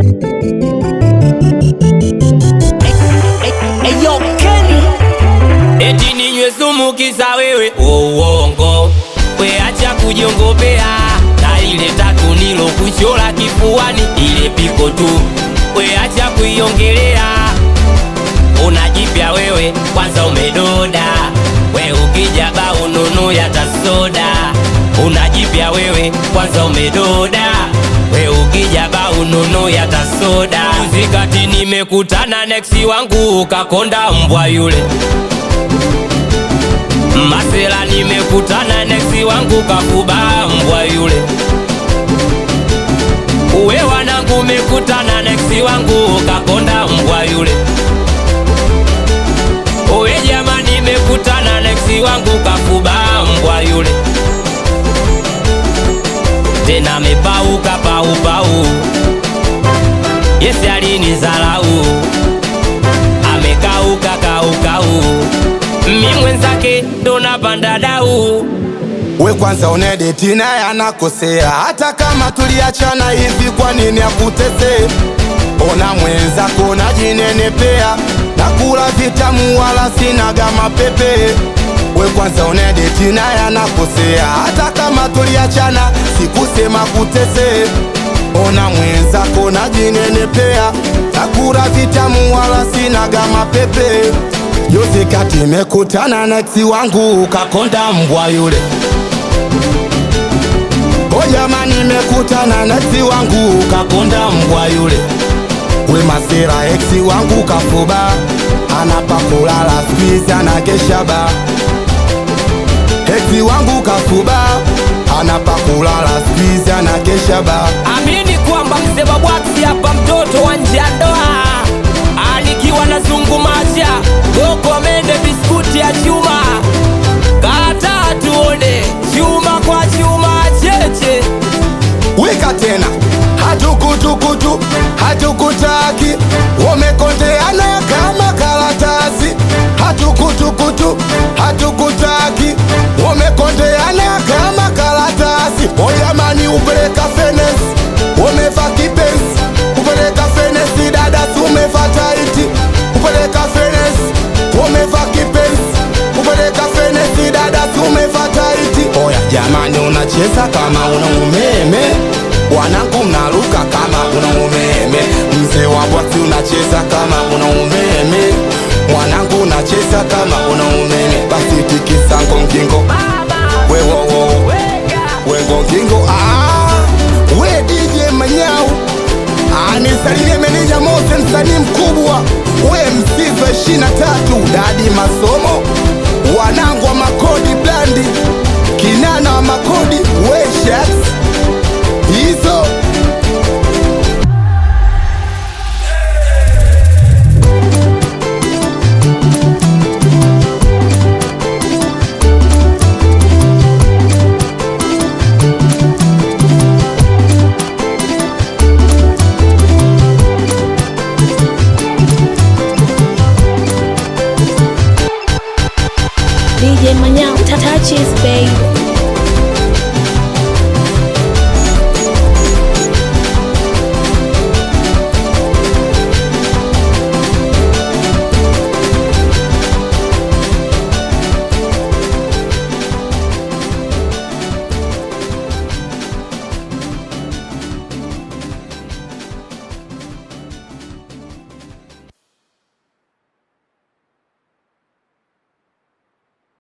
Eyo Kenny eti ninywe sumu kisa wewe uongo we acha kujiongopea na ile tatu nilo kuchola kifuani ile piko tu we acha kuiongelea unajipya wewe kwanza umedoda we ukija ba ununu ya tasoda unajipya wewe kwanza umedoda we ukija ba ununu ya tasoda uzikati nimekutana neksi wangu ukakonda mbwa yule Masela nimekutana neksi wangu kafuba mbwa yule Uwe wanangu mekutana neksi wangu kakonda mbwa yule Uwe jamani mekutana neksi wangu kafuba mbwa yule Tena mepauka pau pau Yesi alinizalau Amekauka kaukau Mi mwenzake ndo napanda dau We kwanza unedeti naye anakosea, hata kama tuliachana hivi, kwa nini akutese? Ona mwenzako najinenepea, nakula vitamu wala sinaga mapepe. We kwanza unedeti naye anakosea, hata kama tuliachana sikusema kutese. Ona mwenzako najinenepea, nakula vitamu wala sinaga mapepe. Juzi kati mekutana na ex wangu ukakonda mbwa yule O jamani, mekutana na ex wangu ukakonda mbwa yule. We masera, ex wangu kafuba, anapa kulala squeeze anakesha ba. Ex wangu kafuba, anapa kulala squeeze anakesha ba. Amini kwamba mzee Babwati hapa mtoto wa nje ya ndoa anikiwa na zungumacha goko mende biskuti ya chuma kata tuone chuma kwa chuma cheche Wika tena hatukutukutu hatukutaki, wamekondeana kama karatasi. Hatukutukutu hatukutaki, wamekondeana kama karatasi. Oyamani upeleka fenesi, wameva kipenzi, upeleka fenesi, dada umeva taiti, upeleka fenesi, wameva kipenzi, upeleka fenesi, dada umeva taiti. Oya jamani, unacheza kama una umeme, wanangu mnaruka kama una umeme. Mzee wa bwati unacheza kama una umeme, mwanangu unacheza kama una umeme. Basi tikisa ngongingo, wewowo wengongingo, ah, we DJ Manyau anisalimie meneja Mose, msanii mkubwa, we msifa ishirini na tatu, dadi masomo